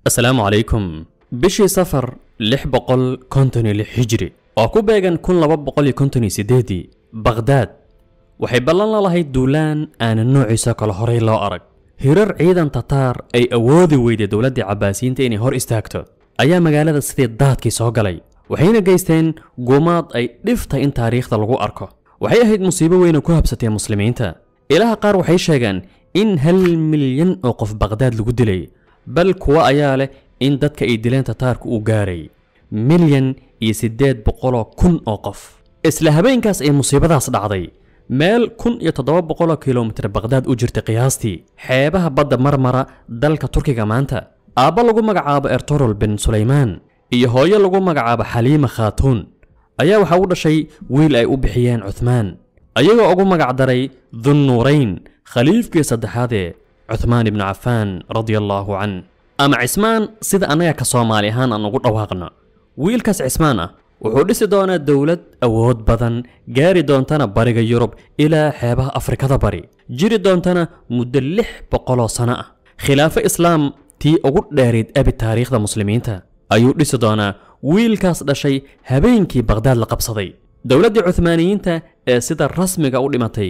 asalaamu calaykum bishii safar lix boqol konton iyo lix hijri oo ku beegan kun laba boqol iyo konton iyo sideedii bakhdaad waxay ballan la lahayd duulaan aanan noociisa kale horay loo arag hirar ciidan tataar ay awoodi weyday dowladdii cabbaasiyiinta inay hor istaagto ayaa magaalada sidii daadkii soo galay waxayna geysteen gumaad ay dhiftay in taariikhda lagu arko waxay ahayd musiibo weyn oo ku habsatay muslimiinta ilaha qaar waxay sheegaan in hal milyan oo qof bakhdaad lagu dilay bal kuwa ayaa leh in dadka ay dileen tataarku uu gaaray milyan iyo siddeed boqoloo kun oo qof isla habeenkaas ay musiibadaas dhacday meel kun iyo toddoba boqoloo kilomitir bakhdaad u jirtay qiyaastii xeebaha badda marmara dalka turkiga maanta aabba lagu magacaabo ertorol bin sulaymaan iyo hooyo lagu magacaabo xaliima khaatuun ayaa waxaa u dhashay wiil ay u bixiyeen cuthmaan ayagoo ugu magacdaray dunnuurayn khaliifkii saddexaadee cuthmaan ibnu cafaan radia allaahu can ama cismaan sida annaga ka soomaali ahaan aan ugu dhawaaqno wiilkaas cismaan ah wuxuu dhisi doonaa dowlad awood badan gaari doontana bariga yurub ilaa xeebaha afrikada bari jiri doontana muddo lix boqoloo sano ah khilaafo islaam tii ugu dheerayd abi taariikhda muslimiinta ayuu dhisi doonaa wiilkaas dhashay habeenkii bakhdaad la qabsaday dowladdii cuhmaaniyiinta ee sida rasmiga u dhimatay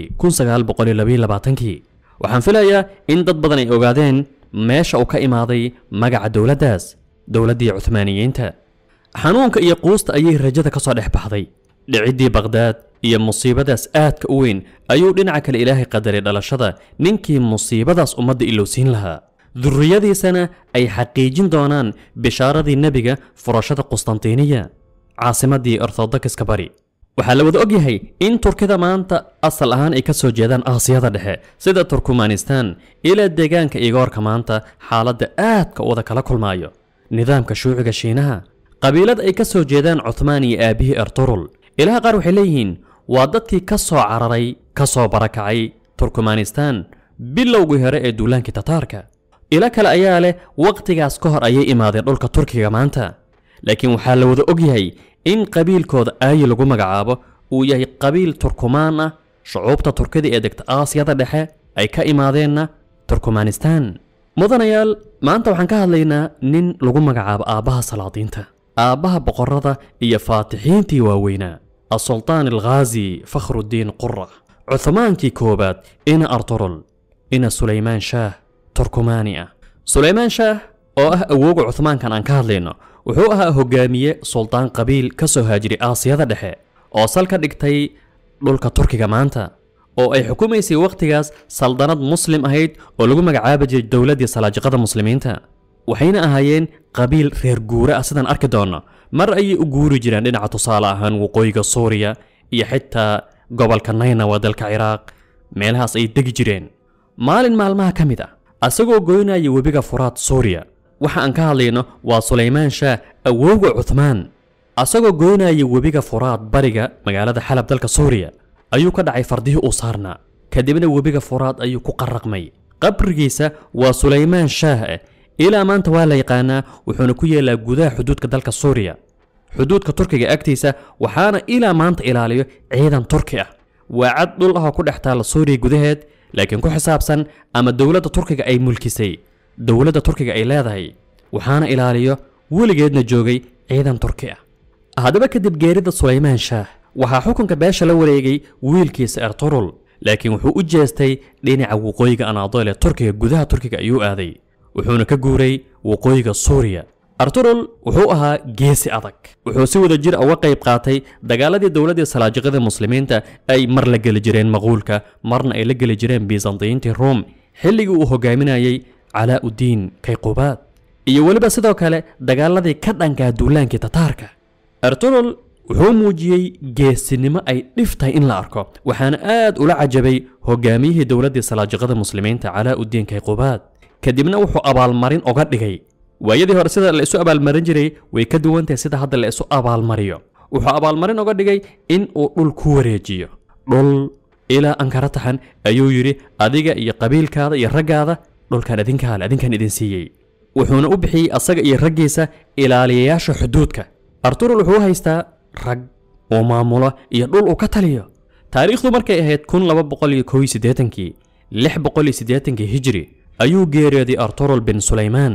kii waxaan filayaa in dad badan ay ogaadeen meesha uu ka imaaday magaca dowladdaas dowladdii cuhmaaniyiinta xanuunka iyo quusta ayay rajada ka soo dhex baxday dhiciddii bakhdaad iyo musiibadaas aadka u weyn ayuu dhinaca kale ilaahay qadaray dhalashada ninkii musiibadaas ummadda ilowsiin lahaa durriyadiisana ay xaqiijin doonaan bishaaradii nebiga furashada qustantiiniya caasimaddii orthodokiska bari waxaa la wada ogyahay in turkida maanta asal ahaan ay ka soo jeedaan aasiyada dhexe sida turkmanistan ilaa deegaanka igoorka maanta xaaladda aadka wada kala kulmaayo nidaamka shuuciga shiinaha qabiilad ay ka soo jeedaan cuthmaan iyo aabihii erturul ilaha qaar waxay leeyihiin waa dadkii ka soo cararay ka soo barakacay turkmanistan bilowgii hore ee duulaankii tataarka ilo kale ayaa leh wakhtigaas ka hor ayay imaadeen dhulka turkiga maanta laakiin waxaa la wada ogyahay in qabiilkooda aayi lagu magacaabo uu yahay qabiil turkumaan ah shucuubta turkida ee degta aasiyada dhexe ay ka imaadeenna turkmanistan mudanayaal maanta waxaan ka hadlaynaa nin lagu magacaabo aabbaha salaadiinta aabbaha boqorrada iyo faatixiintii waaweynaa asultaan alghaazi fakhrudiin qura cuthmaankii koowaad ina arturul ina sulaymaan shaah turkumaani ah sulaymaan shaah oo ah awooga cuthmaankan aan ka hadlayno wuxuu ahaa hogaamiye suldaan qabiil ka soo haajiray aasiyada dhexe oo sal ka dhigtay dhulka turkiga maanta oo ay xukumaysay wakhtigaas saldanad muslim ahayd oo lagu magacaabi jiray dowladdii salaajiqada muslimiinta waxayna ahaayeen qabiil reer guura ah sidaan arki doonno mar ayay u guuri jireen dhinaca tusaale ahaan waqooyiga suuriya iyo xitaa gobolka naynawa dalka ciraaq meelahaas ay degi jireen maalin maalmaha ka mid ah asagoo goynaya webiga furaad suuriya waxa aan ka hadlayno waa sulaymaan shaah awowga cuthmaan asagoo goynaya webiga furaad bariga magaalada xalab dalka suuriya ayuu ka dhacay fardihii uu saarnaa kadibna webiga furaad ayuu ku qarraqmay qabrigiisa waa sulaymaan shaah ah ilaa maanta waa la yaqaanaa wuxuuna ku yeelaa gudaha xuduudka dalka suuriya xuduudka turkiga agtiisa waxaana ilaa maanta ilaaliyo ciidan turki ah waa cad dhul ah oo ku dhex taalla suuriya gudaheed laakiin ku xisaabsan ama dowladda turkiga ay mulkisay dowladda turkiga ay leedahay waxaana ilaaliyo weligeedna joogay ciidan turki ah haddaba kadib geerida sulaymaan shaah waxaa xukunka beesha la wareegay wiilkiisa erturul laakiin wuxuu u jeestay dhinaca waqooyiga anaadool ee turkiga gudaha turkiga ayuu aaday wuxuuna ka guuray waqooyiga suuriya arturul wuxuu ahaa geesi adag wuxuu si wada jir uga qayb qaatay dagaaladii dowladdii salaajiqada muslimiinta ay mar la geli jireen maquulka marna ay la geli jireen bisantiyiintii ruum xilligii uu hogaaminayay calaa-udiin kayqubaad iyo weliba sidoo kale dagaaladii ka dhankaa duulaankii tataarka erturul wuxuu muujiyey geesinimo ay dhif tahay in la arko waxaana aad ula cajabay hogaamiyihii dowladdii salaajiqada muslimiinta calaa-udiin kayqubaad kadibna wuxuu abaalmarin oga dhigay waayadii hore sida la isu abaalmarin jiray way ka duwan tahay sida hadda la isu abaalmariyo wuxuu abaalmarin oga dhigay in uu dhul ku wareejiyo dhul ilaa ankara taxan ayuu yidhi adiga iyo qabiilkaada iyo raggaada dhulkan idinkaale adinkan idin siiyey wuxuuna u bixiyey asaga iyo raggiisa ilaaliyayaasha xuduudka arturul wuxuu haystaa rag uu maamulo iyo dhul uu ka taliyo taariikhdu markay ahayd kun laba boqol iyo kow iyo siddeetankii lix boqol iyo siddeetankii hijri ayuu geeriyooday arturul bin sulaymaan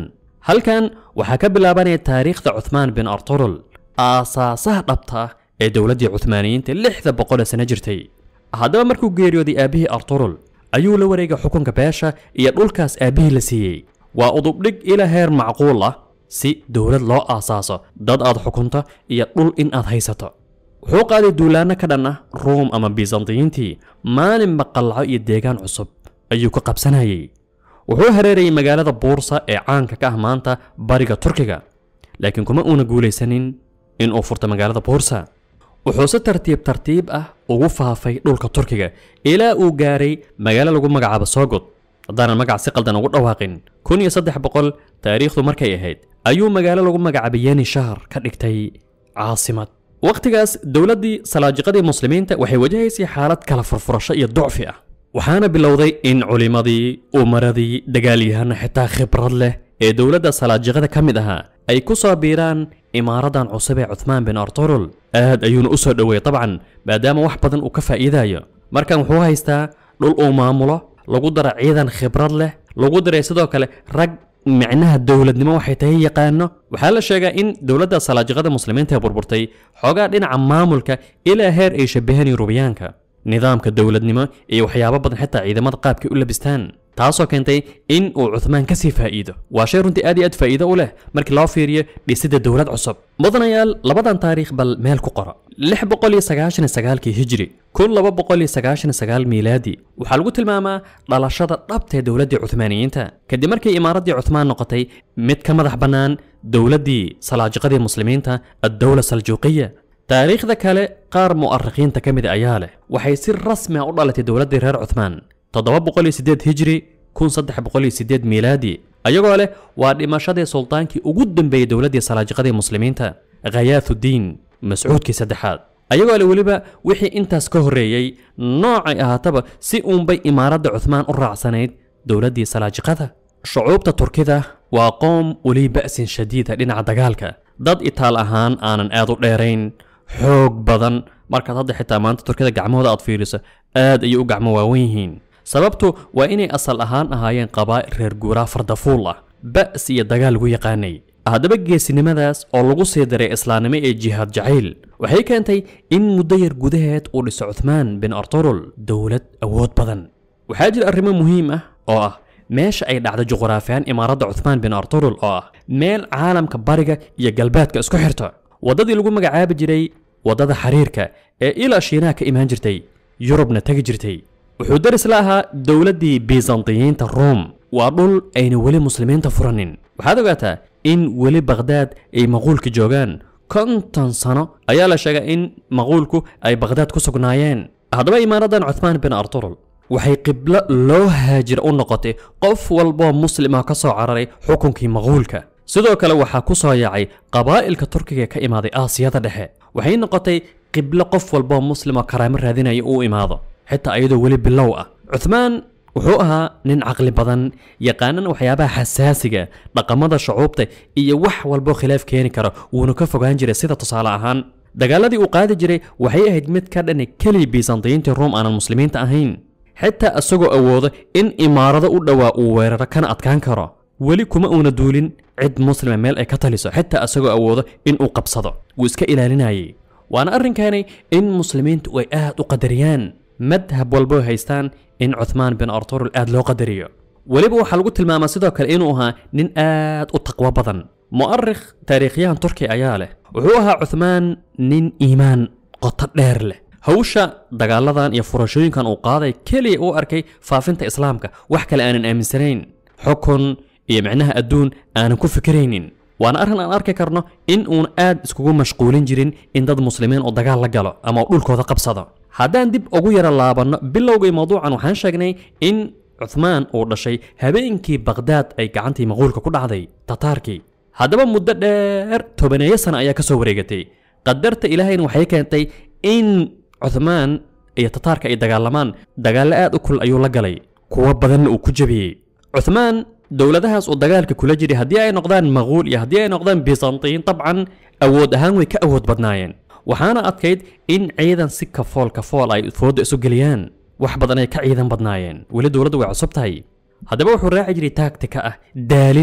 halkan waxaa ka bilaabanaya taariikhda cuthmaan bin arturul aasaasaha dhabta ah ee dowladdii cuthmaaniyiinta lixda boqol ee sano jirtay haddaba markuu geeriyooday aabbihii arturul ayuu la wareegay xukunka beesha iyo dhulkaas aabbihii la siiyey waa udubdhig ila heer macquul ah si dowlad loo aasaaso dad aad xukunto iyo dhul in aad haysato wuxuu qaaday duulaanno ka dhan ah ruum ama bisantiyiintii maalinba qallaco iyo deegaan cusub ayuu ka qabsanayay wuxuu hareerayay magaalada buursa ee caanka ka ah maanta bariga turkiga laakiin kuma uuna guulaysanin in uu furto magaalada buursa wuxuu si tartiib tartiib ah ugu faafay dhulka turkiga ilaa uu gaaray magaalo lagu magacaabo soogod haddaanan magac si qaldan ugu dhawaaqin kun iyo saddex boqol taariikhdu markay ahayd ayuu magaalo lagu magacaabay yeni shahar ka dhigtay caasimad wakhtigaas dowladdii salaajiqadii muslimiinta waxay wajahaysay xaalad kala furfurasho iyo ducfi ah waxaana bilowday in culimmadii umaradii dagaalyahana xitaa khibrad leh ee dowladda salaajiqada ka mid ahaa ay ku soo biiraan imaaradan cusub ee cuthmaan bin arturul aad ayuuna u soo dhoweeyey dabcan maadaama wax badan uu ka faa'iidayo markan wuxuu haystaa dhul uu maamulo lagu dara ciidan khibrad leh lagu daray sidoo kale rag micnaha dowladnimo waxay tahay yaqaano waxaa la sheegaa in dowladda salaajiqada muslimiinta ee burburtay xoogaa dhinaca maamulka ilaa heer ay shabahaan yurubiyaanka nidaamka dowladnimo iyo waxyaabo badan xitaa ciidamada qaabkay u labistaan taasoo keentay in uu cuthmaan ka sii faa'iido waa shay runtii aad iyo aad faa'iido u leh markii loo fiiriyo dhisidda dowlad cusub mudanayaal labadan taariikh bal meel ku qora lix boqol iyo sagaashan iyo sagaalkii hijri kun laba boqol iyo sagaashan iyo sagaal miilaadi waxaa lagu tilmaamaa dhalashada dhabta ee dowladdii cuthmaaniyiinta kadib markii imaaraddii cuthmaan noqotay mid ka madax bannaan dowladdii salaajiqadii muslimiinta addowla saljuuqiya taariikhda kale qaar mu'arikhiinta ka mid ayaa leh waxay si rasmi ah u dhalatay dowladdii reer cuthmaan toddoba boqol iyo siddeed hijri kun saddex boqol iyo siddeed miilaadi ayagoo leh waa dhimashadii sultaankii ugu dambeeyey dowladdii salaajiqadii muslimiinta khayaathudiin mascuudkii saddexaad ayagoo leh weliba wixii intaas ka horreeyey noocay ahaataba si uunbay imaaradda cuthmaan u raacsanayd dowladdii salaajiqada shucuubta turkida waa qoom weli ba'sin shadiida dhinaca dagaalka dad itaal ahaan aanan aad u dheerayn xoog badan markaad hadda xitaa maanta turkida gacmahooda aad fiiriso aad ayay u gacmo waawan yihiin sababtu waa inay asal ahaan ahaayeen qabaa'il reer guuraa fardafuul ah ba's iyo dagaal lagu yaqaanay haddaba geesinimadaas oo lagu sii daray islaamnimo ee jihaad jacayl waxay keentay in muddo yar gudaheed uu dhiso cuthmaan bin arturul dowlad awood badan waxaa jira arrimo muhiim ah oo ah meesha ay dhacda juqraafiyan imaaradda cuthmaan bin arturul oo ah meel caalamka bariga iyo galbeedka isku xirta waddadii lagu magacaabi jiray waddada xiriirka ee ilaa shiinaha ka imaan jirtay yurubna tegi jirtay wuxuu daris la ahaa dowladdii bisantiyiinta ruum waa dhul ayna weli muslimiinta furanin waxaad ogaataa in weli bakhdaad ay maquulka joogaan konton sano ayaa la sheegaa in maquulku ay bakhdaad ku sugnaayeen haddaba imaaradan cuthmaan bin arturul waxay qiblo loo haajira u noqotay qof walboo muslima ka soo cararay xukunkii maquulka sidoo kale waxaa ku soo yaacay qabaa'ilka turkiga ee ka imaaday aasiyada dhexe waxay noqotay qiblo qof walboo muslimoo karaamo raadinaya uu imaado xitaa iyadoo weli bilow ah cuthmaan wuxuu ahaa nin caqli badan yaqaanan waxyaabaha xasaasiga dhaqamada shucuubta iyo wax walboo khilaaf keeni kara wuuna ka fogaan jiray sida tusaale ahaan dagaaladii uu qaadi jiray waxay ahayd mid ka dhani keliya bisantiyiintii ruum aanan muslimiinta ahayn xitaa isagoo awoodo in imaarado u dhowaa uu weeraro kana adkaan karo weli kuma uuna duulin cid muslima meel ay ka taliso xitaa isagoo awoodo in uu qabsado wuu iska ilaalinayay waana arrinkaani in muslimiintu ay aad u qadariyaan madhab walbo haystaan in cuthmaan bin arturul aad loo qadariyo weliba waxaa lagu tilmaamaa sidoo kale inuu ahaa nin aad u taqwo badan mu'arikh taariikhyahan turkiya ayaa leh wuxuu ahaa cuthmaan nin iimaan qoto dheer leh hawsha dagaaladan iyo furashooyinkan uu qaaday keliya uu arkay faafinta islaamka wax kale aanan aaminsanayn xukun iyo micnaha adduun aanan ku fikiraynin waana arrin aan arki karno in uun aad iskugu mashquulin jirin in dad muslimiin oo dagaal la galo ama uu dhulkooda qabsado haddaan dib ugu yara laabanno bilowgii mawduucan waxaan sheegnay in cuthmaan uu dhashay habeenkii bakhdaad ay gacantii maquulka ku dhacday tataarkii haddaba muddo dheer tobaneeyo sana ayaa ka soo wareegatay qadarta ilaahayna waxay keentay in cuthmaan iyo tataarka ay dagaalamaan dagaallo aad u kul ayuu la galay kuwo badanna uu ku jabiyey cuthmaan dowladahaas uu dagaalka kula jiray haddii ay noqdaan maquul iyo haddii ay noqdaan bisantiin dabcan awood ahaan way ka awood badnaayeen waxaana adkayd in ciidan si kafool kafool ay fooda isu geliyaan wax badan ay ka ciidan badnaayeen weli dowladdu way cusub tahay haddaba wuxuu raaci jiray taagtika ah daalin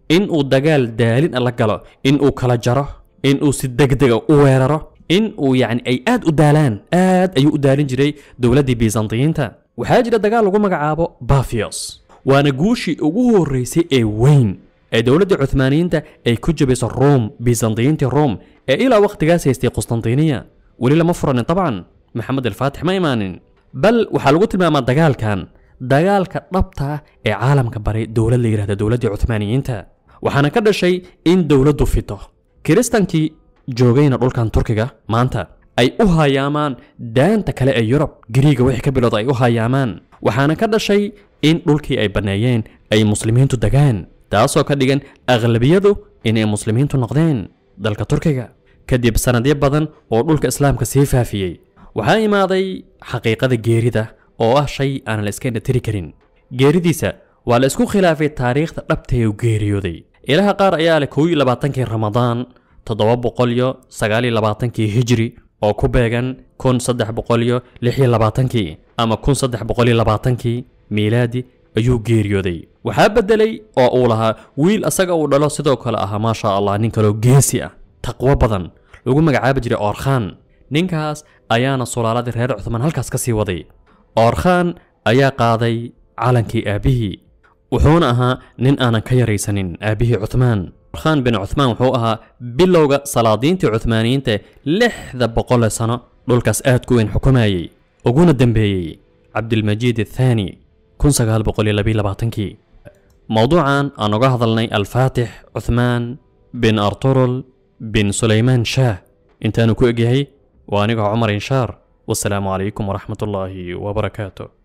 in uu dagaal daalin a la galo in uu kala jaro in uu si degdega u weeraro in uu yacni ay aad u daalaan aad ayuu u daalin jiray dowladdii bisantiyiinta waxaa jira dagaal lagu magacaabo bafios waana guushii ugu horreysay ee weyn ee dowladdii cuthmaaniyiinta ay ku jabayso rom bisantiyiintii rom ee ilaa wakhtigaas haystay qustantiniya weli lama furanin dabcan maxamed alfaatix ma imaanin bal waxaa lagu tilmaamaa dagaalkan dagaalka dhabta ah ee caalamka baray dowlad la yidhahda dowladdii cuthmaaniyiinta waxaana ka dhashay in dowladdu fito kiristankii joogayna dhulkan turkiga maanta ay u hayaamaan daanta kale ee yurub giriiga wixii ka bilowda ay u hayaamaan waxaana ka dhashay in dhulkii ay banneeyeen ay muslimiintu degaan taasoo ka dhigan aqlabiyadu inay muslimiintu noqdeen dalka turkiga kadib sanadyo badan oo dhulka islaamka sii faafiyey waxaa imaaday xaqiiqada geerida oo ah shay aan la iska indhatiri karin geeridiisa waa la isku khilaafay taariikhda dhabtae u geeriyooday ilaha qaar ayaa leh kow iyo labaatankii ramadaan toddoba boqol iyo sagaal iyo labaatankii hijri oo ku beegan kun saddex boqol iyo lix iyo labaatankii ama kun saddex boqol iyo labaatankii miilaadi ayuu geeriyooday waxaa beddelay oo uu lahaa wiil asaga uu dhalo sidoo kale ahaa maasha allah nin kaloo geesi ah taqwo badan lagu magacaabi jiray oorkhaan ninkaas ayaana sulaaladii reer cuthmaan halkaas ka sii waday oorkhaan ayaa qaaday calankii aabbihii wuxuuna ahaa nin aanan ka yaraysanin aabbihii cuthmaan oorkhaan bin cuthmaan wuxuu ahaa bilowga salaadiintii cuthmaaniyiinta lixda boqole sano dhulkaas aad ku weyn xukumayey uguna dembeeyey cabdilmajiid athaani kun sagaal boqol iyo labiyo labaatankii mowduucan aan uga hadalnay alfaatix cuthmaan bin arturul bin sulaymaan shaah intaanu ku egyahay waa anigoo cumar inshaar wasalaamu calaykum waraxmat ullaahi wabarakaatu